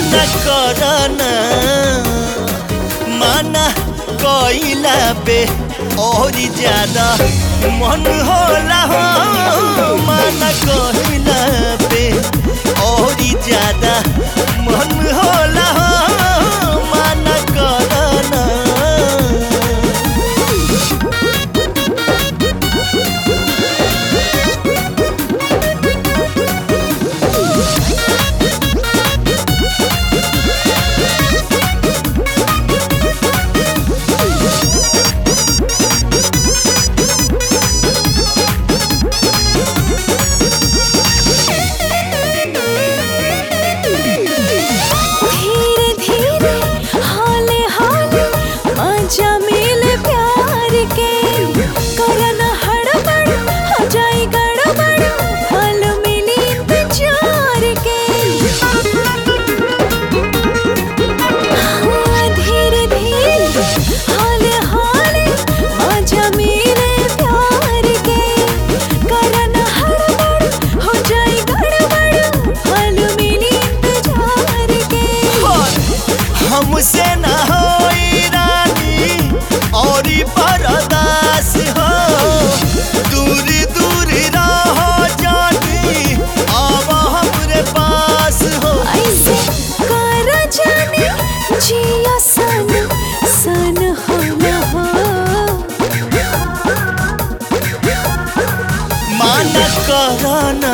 माना करना माना कइला पे और ज्यादा मन होला हो माना कइला पे और ज्यादा मन होला हो माना करना धीरे धीरे हाले हाले मजा मिले प्यार के करन हड़बड़ हो जाए गड़बड़ फल मिली इंतजार के हाँ, धीरे धीरे हाले हाले मजा मिले प्यार के करन हड़बड़ हो जाए गड़बड़ फल मिली इंतजार के हमसे न होई रानी और बरदास हो दूर दूर रहो जानी अब हमरे पास हो ऐसे कर जाने जिया सन सन हो न हो माना करना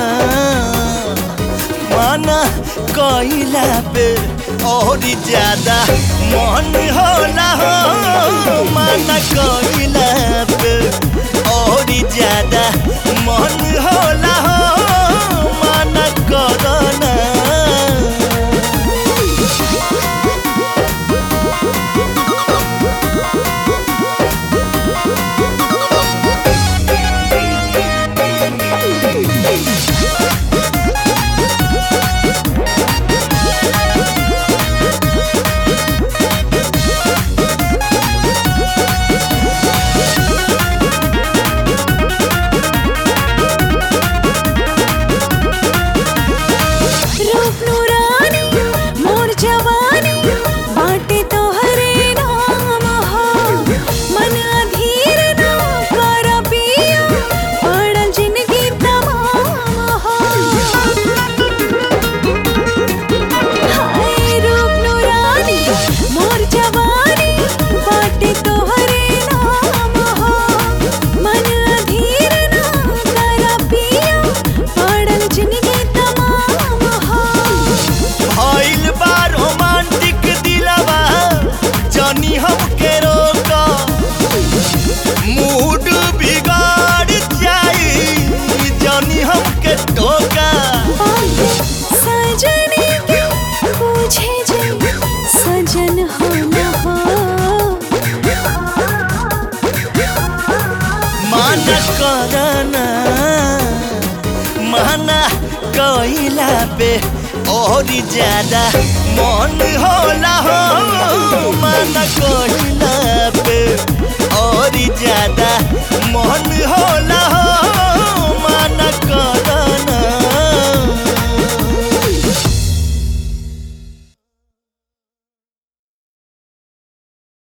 माना कइला पे और ज्यादा मन होला हो माना कइला पे और ज्यादा मन होला हो माना करना रूप नूरानी मोर जवानी बाटे तोहरे नाम हो मन अधीर ना कर पिया पड़ल जिंदगी तमाम हो हाय रूप नूरानी मोर जवानी बाटे तोहरे नाम हो मन अधीर ना कर पिया पड़ल जिंदगी तमाम हो भइल बा रोमांटिक दिलवा जानी हमके रोका मूड बिगाड़ जाई जानी हमके टोका सजने के पूछे जे सजन हो न हो माना करना माना कइला पे और ज्यादा मन होला हो माना कइला पे और ज्यादा मन होला